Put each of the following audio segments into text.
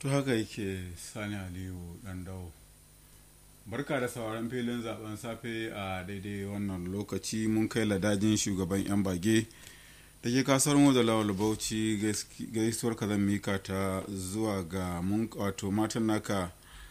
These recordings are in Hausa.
to haka yake sani aliyu dan dawo barka da sauran filin zaben safe a daidai wannan lokaci mun kai ladajin shugaban yan bage da ke kasar mu da lawal bauchi gaisuwar ka zan mika ta zuwa ga mun wato matan naka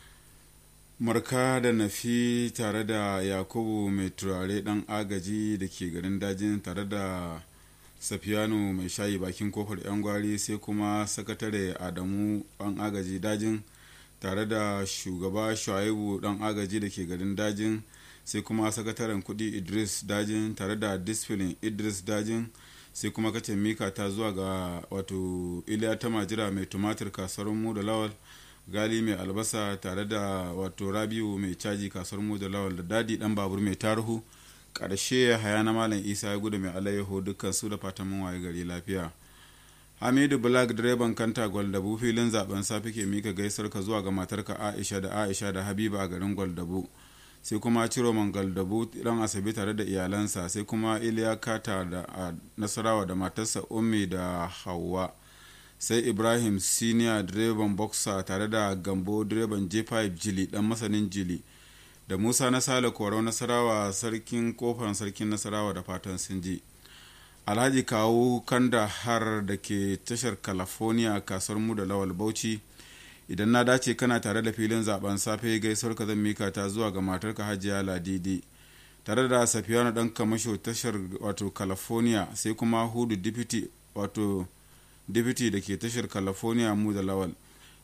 marka da nafi tare da yakubu mai turare dan agaji da ke garin dajin tare da safiyanu mai shayi bakin kofar yan gwari sai kuma sakatare adamu dan agaji dajin tare da shugaba shuaibu dan agaji da ke garin dajin sai kuma sakataren kudi idris dajin tare da disfilin idris dajin sai kuma kace mika ta zuwa ga wato iliya ta majira mai tumatir kasuwar mu da lawal gali mai albasa tare da wato rabiu mai caji kasuwar mu da lawal da dadi dan babur mai tarhu karshe haya na malam isa ya gudu mai alayyaho dukkan su da fatan mun waye gari lafiya hamidu black direban kanta gwaldabu filin zaben safe ke mika gaisar ka zuwa ga matarka aisha da aisha da habiba a garin gwaldabu sai kuma ciro galdabu dan asabe tare da iyalansa sai kuma iliya kata da nasarawa da matarsa ummi da hawa sai ibrahim senior direban boxer tare da gambo direban j5 jili dan masanin jili da musa na sale korau nasarawa sarkin kofar sarkin nasarawa da fatan sun ji alhaji kawo kanda har da ke tashar california kasuwar mu da lawal bauchi idan na dace kana tare da filin zaben safe gaisuwar ka zan mika ta zuwa ga matarka hajiya ladidi tare da safiyanu dan kamasho tashar wato california sai kuma hudu deputy wato deputy da ke tashar california mu da lawal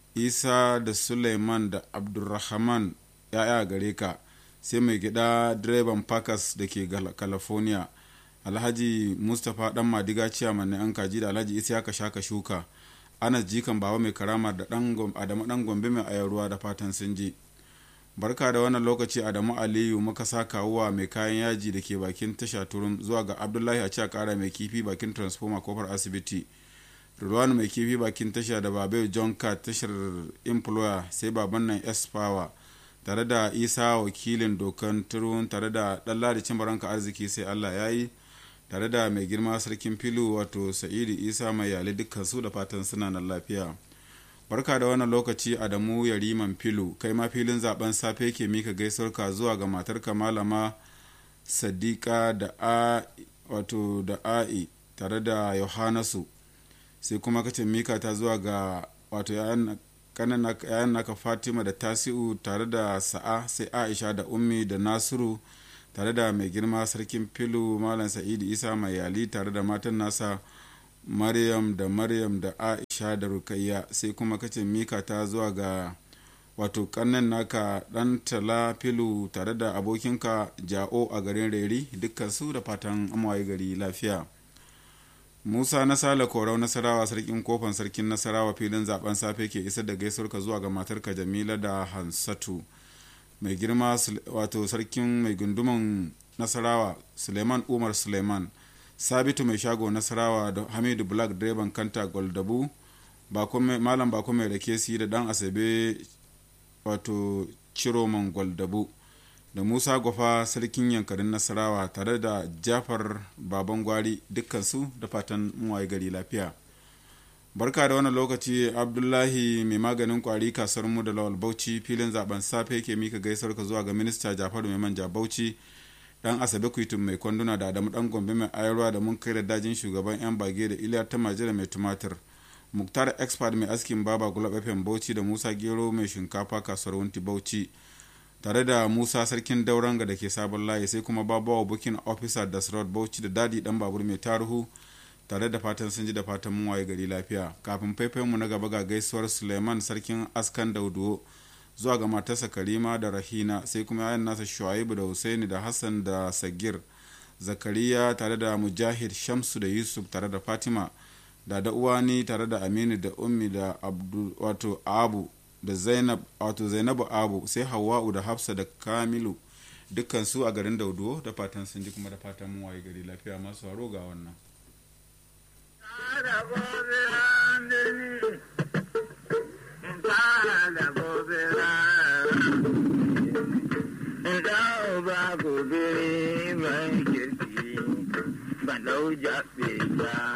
isa da suleiman da abdulrahman ya'ya gare ka sai mai gida direban packers da ke california alhaji mustapha dan madiga ciyaman na yan kaji da alhaji isa ka shaka shuka anas jikan baba mai karama da adamu dan gombe mai ayar ruwa da fatan sun ji barka da wannan lokaci adamu aliyu muka sa kawuwa mai kayan yaji da ke bakin tasha turum zuwa ga abdullahi a a kara mai kifi bakin transformer kofar asibiti ruwan mai kifi bakin tasha da babai john cat tashar employer sai baban nan s power tare da isa wakilin dokan turun tare da ɗalla da cin baranka arziki sai allah ya yi tare da mai girma sarkin filu wato sa'idu isa mai yali dukkan su da fatan suna nan lafiya barka da wannan lokaci adamu yariman filu kai ma filin zaben safe ke mika gaisuwarka zuwa ga matarka malama sadiqa da a wato da a'i tare da yohanasu sai kuma kace mika ta zuwa ga wato yayan naka fatima da tasi'u tare da sa'a sai aisha da ummi da nasiru tare da mai girma sarkin filu malam sa'idu isa mai yali tare da matan nasa maryam da maryam da aisha da rukayya sai kuma kace mika ta zuwa ga wato kannan naka dan tala filu tare da abokinka ja'o a garin reri dukkan su da fatan amawaye gari lafiya musa na sale korau nasarawa sarkin kofan sarkin nasarawa filin zaben safe ke isar da gaisuwarka zuwa ga matarka jamila da hansatu mai girma wato sarkin mai gunduman nasarawa suleiman umar suleiman sabitu mai shago nasarawa da hamidu black direban kanta goldabu malam bako mai rake si da dan asabe wato ciroman goldabu da musa gwafa sarkin yankarin nasarawa tare da jafar baban gwari dukkansu da fatan muwaye gari lafiya barka da wannan lokaci abdullahi mai maganin kwari kasar mu da lawal bauchi filin zaben safe ke mika gaisar ka zuwa ga minista jafaru mai manja bauchi dan asabe kuitun mai kwanduna da adamu dan gombe mai ayarwa da mun kai da dajin shugaban yan bage da iliya ta majira mai tumatir muktar expert mai askin baba gulab fm bauchi da musa gero mai shinkafa kasuwar wunti bauchi tare da musa sarkin dauranga da ke sabon layi sai kuma babawa bukin officer da road bauchi da dadi dan babur mai taruhu tare da fatan sun ji da fatan mun waye gari lafiya kafin mu na gaba ga gaisuwar suleiman sarkin askan dauduwo zuwa ga matarsa karima da rahina sai kuma yayan nasa shuaibu da husaini da hassan da sagir zakariya tare da mujahid shamsu da yusuf tare da fatima da da uwani tare da aminu da ummi da wato abu da zainab wato zainabu abu sai hawa'u da hafsa da kamilu dukkan su a garin dauduwo da fatan sun ji kuma da fatan mun waye gari lafiya masu haro ga wannan ba gobe mai kirki ba dau jaɓe ba